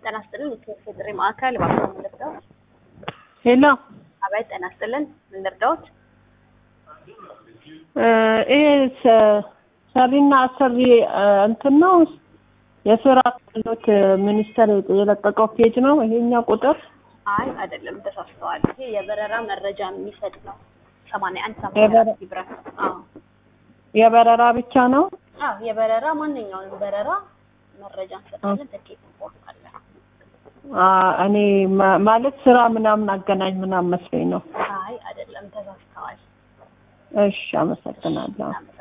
ጤና ይስጥልን የኢትዮጵያ ጥሪ ማዕከል እባክዎ ምን ልርዳዎት? ሄሎ አቤት ጤና ይስጥልን ምን ልርዳዎት? ይሄ ሰ- ሰሪና አሰሪ እንትን ነው የስራ ክህሎት ሚኒስቴር የለቀቀው ፔጅ ነው ይሄኛው ቁጥር አይ አይደለም ተሳስተዋል። ይሄ የበረራ መረጃ የሚሰጥ ነው። ሰማንያ አንድ ሰማንያ የበረ- አራት ይብራል። አዎ የበረራ ብቻ ነው አዎ የበረራ ማንኛውንም በረራ መረጃ እንሰጣለን። ትኬት እንቆርጣለን። አ፣ እኔ ማ- ማለት ስራ ምናምን አገናኝ ምናምን መስሎኝ ነው አይ አይደለም ተሳስተዋል። እሺ አመሰግናለሁ